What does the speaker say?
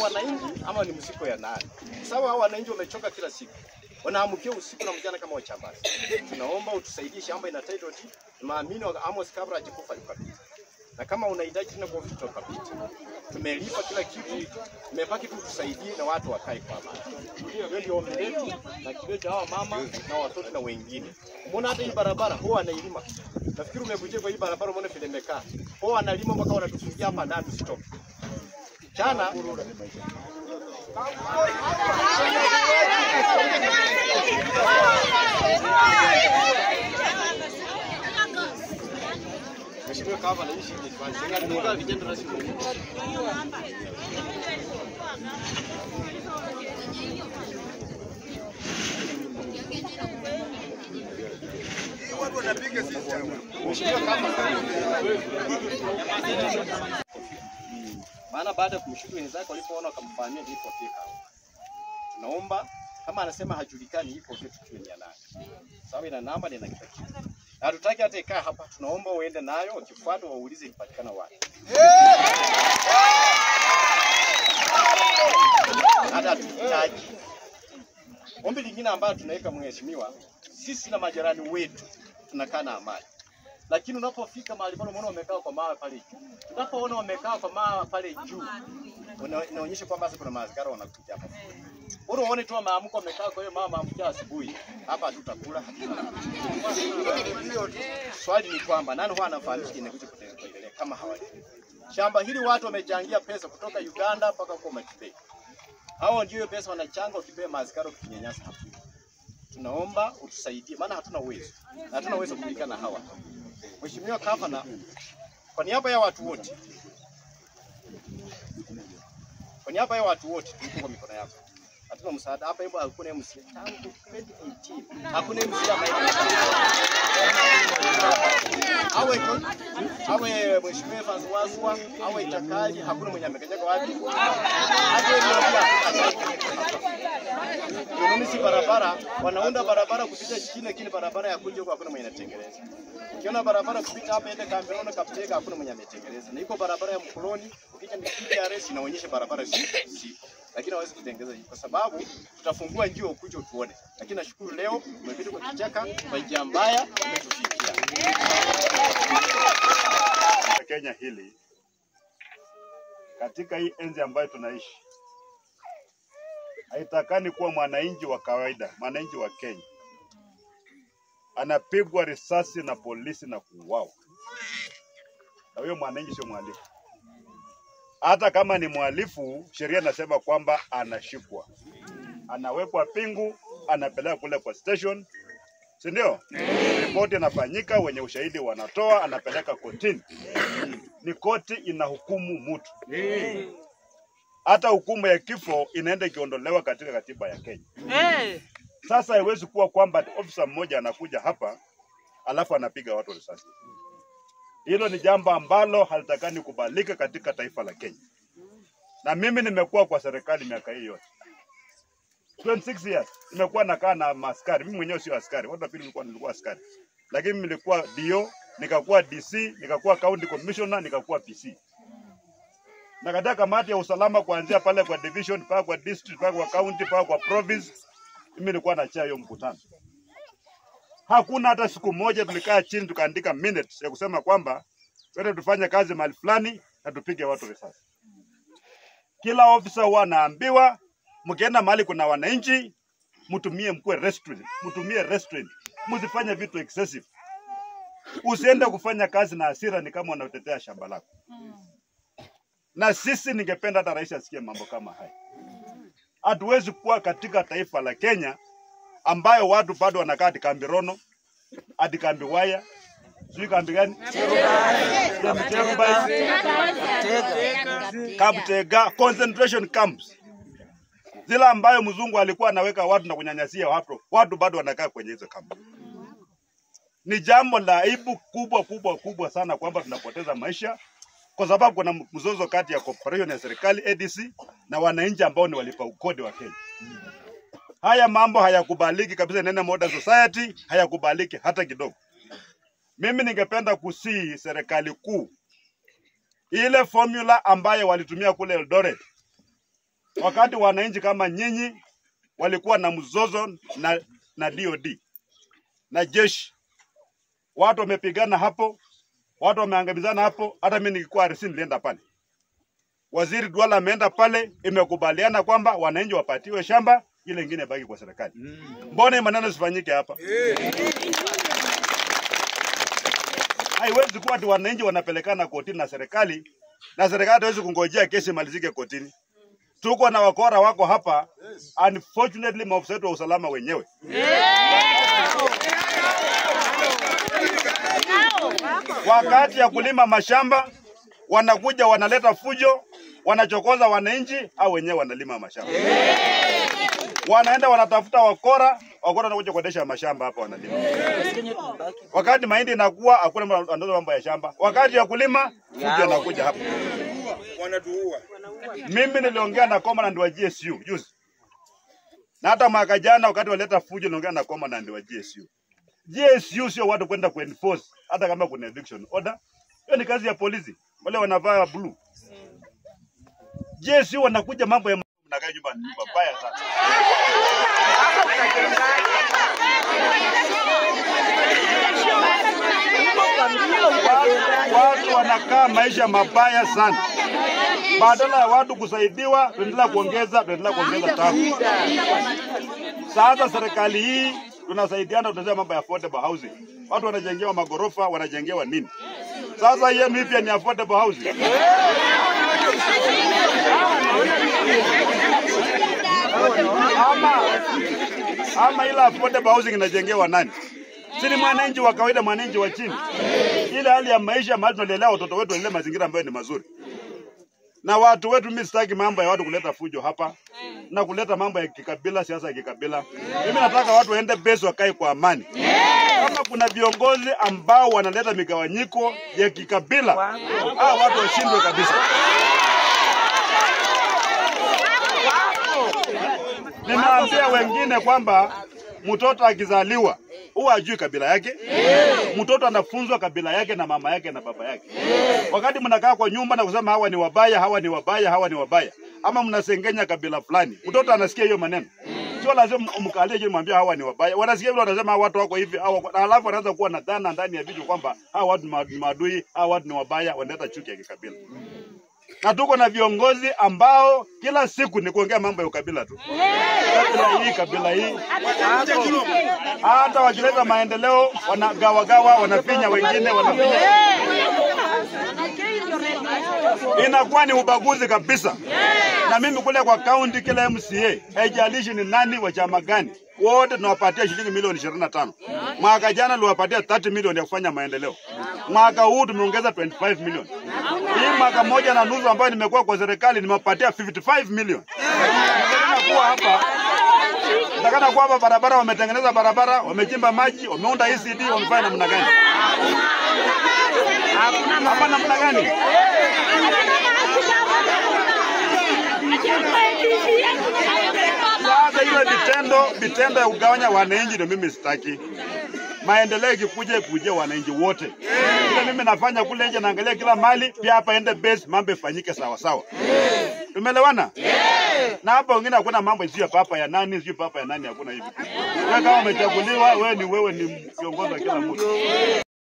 wananchi ama ni msiko ya nani? Sababu hao wananchi wamechoka kila siku, wanaamkia usiku na mchana kama wachambazi. Tunaomba utusaidie, shamba ina title deed. Tunaamini wa- Amos kabla hajikufa yukapita, na kama unahitaji tena kwa vitu ukapita. Tumelipa kila kitu, tumebaki tu tusaidie na watu wakae kwa amani. Hiyo ndio ombi letu na kilio cha hawa mama na watoto na wengine. Umeona hata hii barabara huwa anailima. Nafikiri umekuja kwa hii barabara umeona vile imekaa. Huwa analima mpaka wanatufungia hapa ndani stop. Jana Mheshimiwa Kava anaishi ni kwanza. Ndio vitendo rasmi. Mheshimiwa Kava. Maana baada ya kumshuku wenzake walipoona wakamfahamia ilipofika. Tunaomba kama anasema hajulikani iko kitu kiwe ni ya nani. Sababu ina namba na ina kila kitu. Na hatutaki hata ikaa hapa, tunaomba uende nayo, wakifuata waulize ilipatikana wapi. Hata tuhitaji. Ombi lingine ambalo tunaweka mheshimiwa, sisi na majirani wetu tunakaa na amani. Lakini unapofika mahali pale unaona wamekaa kwa mawe pale juu. Unapoona wamekaa kwa mawe pale juu, una- inaonyesha kwamba sasa kuna maaskari wanakuja hapa. Bora uone tu maamko wamekaa kwa hiyo mama maamko asubuhi. Hapa hatutakula. Swali ni kwamba nani huwa anafahamisha inakuja kuendelea kama hawajui. Shamba hili watu wamechangia pesa kutoka Uganda mpaka huko Matibei. Hao ndio hiyo pesa wanachanga ukipea maaskari ukinyanyasa hapo. Tunaomba utusaidie maana hatuna uwezo. Na hatuna uwezo kupigana na hawa. Mheshimiwa Gavana, kwa niaba ya watu wote, kwa niaba ya watu wote tuko kwa mikono yako. Hatuna msaada hapa, hebu hakuna MC tangu 2018 hakuna MC ambaye awe awe mheshimiwa Evans Waswa awe Chakali, hakuna mwenye amekanyaga wapi. Hata hiyo ndio si barabara, wanaunda barabara kupita chini, lakini barabara ya kuja huko hakuna mwenye anatengeneza. Ukiona barabara kupita hapa ende Kamberono Kaptega hakuna mwenye ametengeneza. Na iko barabara ya Mkoloni, ukija ni PRS inaonyesha barabara si si. Lakini hawezi kutengeneza hii kwa sababu tutafungua njia ukuje utuone. Lakini nashukuru leo umepita kwa kichaka kwa njia mbaya umetufikia. Kenya hili katika hii enzi ambayo tunaishi, haitakani kuwa mwananchi wa kawaida, mwananchi wa Kenya anapigwa risasi na polisi na kuuawa, na huyo mwananchi sio mhalifu. Hata kama ni mhalifu, sheria inasema kwamba anashikwa, anawekwa pingu, anapelekwa kule kwa station, si ndio? Ripoti inafanyika, wenye ushahidi wanatoa, anapeleka kotini ni koti inahukumu mtu. Hata hukumu ya kifo inaenda ikiondolewa katika katiba ya Kenya. Sasa haiwezi kuwa kwamba ofisa mmoja anakuja hapa alafu anapiga watu risasi. Hilo ni jambo ambalo halitakani kubalika katika taifa la Kenya, na mimi nimekuwa kwa serikali miaka hii yote 26 years nimekuwa nakaa na maaskari. Mimi mwenyewe sio askari, watu wapili nilikuwa nilikuwa askari, lakini mimi nilikuwa DO, nikakuwa DC, nikakuwa county commissioner, nikakuwa PC na katika kamati ya usalama kuanzia pale kwa division mpaka kwa district mpaka kwa county mpaka kwa province, mimi nilikuwa na chair hiyo mkutano. Hakuna hata siku moja tulikaa chini tukaandika minutes ya kusema kwamba twende tufanye kazi mahali fulani na tupige watu risasi. Kila ofisa huwa anaambiwa mkienda mahali kuna wananchi, mtumie mkuwe restraint, mtumie restraint, msifanye vitu excessive. Usiende kufanya kazi na hasira, ni kama unatetea shamba lako. Na sisi ningependa hata rais asikie mambo kama haya. Hatuwezi kuwa katika taifa la Kenya ambayo watu bado wanakaa hadi kambi Rono, hadi kambi Waya, sijui kambi gani, Chemchemba, Kaptega, concentration camps zile ambayo mzungu alikuwa anaweka watu na kunyanyasia watu, watu bado wanakaa kwenye hizo kambi. Ni jambo la aibu kubwa kubwa kubwa sana kwamba tunapoteza maisha kwa sababu kuna mzozo kati ya corporation ya serikali ADC na wananchi ambao ni walipa ukodi wa Kenya. Haya mambo hayakubaliki kabisa, nene modern society hayakubaliki hata kidogo. Mimi ningependa kusii serikali kuu ile formula ambayo walitumia kule Eldoret wakati wananchi kama nyinyi walikuwa na mzozo na, na DOD na jeshi, watu wamepigana hapo, watu wameangamizana hapo. Hata mimi nilikuwa RC nilienda pale, waziri Duala ameenda pale, imekubaliana kwamba wananchi wapatiwe shamba, ile ingine baki kwa serikali. Mbona hii maneno sifanyike hapa? Haiwezi kuwa ati wananchi wanapelekana kotini na serikali na serikali hawezi kungojea kesi imalizike kotini. Tuko na wakora wako hapa, unfortunately maofisa wetu wa usalama wenyewe wakati ya kulima mashamba wanakuja wanaleta fujo, wanachokoza wananchi au wenyewe wanalima mashamba. Wanaenda wanatafuta wakora, wakora wanakuja kuendesha mashamba hapa wanalima. Wakati mahindi inakuwa hakuna mtu anatoa mambo ya shamba. Wakati ya kulima fujo anakuja hapa. Mimi niliongea na commandant wa GSU juzi. Na hata mwaka jana wakati waleta fujo niliongea na commandant wa GSU. GSU sio watu kwenda kuenforce hata kama kuna eviction order. Hiyo ni kazi ya polisi. Wale wanavaa blue. GSU wanakuja mambo ya mnakaa nyumba nyumba mbaya sana. Watu, watu wanakaa maisha mabaya sana. Badala ya watu kusaidiwa, tunaendelea kuongeza tunaendelea kuongeza tabu. Sasa serikali hii tunasaidiana, tunasema mambo ya affordable housing. Watu wanajengewa magorofa, wanajengewa nini? Sasa yenu hii pia ni affordable housing. Ama ama ila affordable housing inajengewa nani? Si ni mwananchi wa kawaida, mwananchi wa chini. Ile hali ya maisha mahali tunalelea watoto wetu, ile mazingira ambayo ni mazuri na watu wetu. Mimi sitaki mambo ya watu kuleta fujo hapa na kuleta mambo ya kikabila, siasa ya kikabila. Mimi nataka watu waende base, wakae kwa amani. Kama kuna viongozi ambao wanaleta migawanyiko ya kikabila, hao watu washindwe kabisa. Nimeambia wengine kwamba mtoto akizaliwa huwa ajui kabila yake. Mtoto anafunzwa kabila yake na mama yake na baba yake. Wakati mnakaa kwa nyumba na kusema hawa ni wabaya, hawa ni wabaya, hawa ni wabaya, ama mnasengenya kabila fulani, mtoto anasikia hiyo maneno. Sio lazima umkalie chini mwambie hawa ni wabaya. Wanasikia vile wanasema hawa watu wako hivi, hawa na alafu anaanza kuwa na dhana ndani ya vichwa kwamba hawa watu ni ma- ni maadui, hawa watu ni wabaya, wanaleta chuki ya kikabila na tuko na viongozi ambao kila siku ni kuongea mambo ya ukabila tu, kabila hii, kabila hii. Hata wakileta maendeleo wanagawagawa, wanafinya wengine, wanafinya. Inakuwa ni ubaguzi kabisa. Na mimi kule kwa kaunti, kila MCA haijalishi ni nani wa chama gani, wote tunawapatia shilingi milioni 25. Mwaka jana tuliwapatia 30 milioni ya kufanya maendeleo. Mwaka huu tumeongeza 25 milioni. Hii mwaka moja na nusu ambayo nimekuwa kwa serikali nimewapatia 55 milioni. Nataka kuwa hapa Nataka kuwa hapa barabara, wametengeneza barabara, wamechimba maji, wameunda ECD, wamefanya namna gani? Hapa namna gani? Sasa ile vitendo vitendo ya kugawanya wananchi ndio mimi sitaki. Maendeleo ikikuja ikuje wananchi wote. Ile mimi nafanya kule nje, naangalia kila mali, pia hapa ende base, mambo ifanyike sawa sawa. Tumeelewana? Na hapa wengine hakuna mambo sio papa ya nani, sio papa ya nani, hakuna hivi. Wewe kama umechaguliwa, wewe ni wewe ni kiongozi wa kila mtu.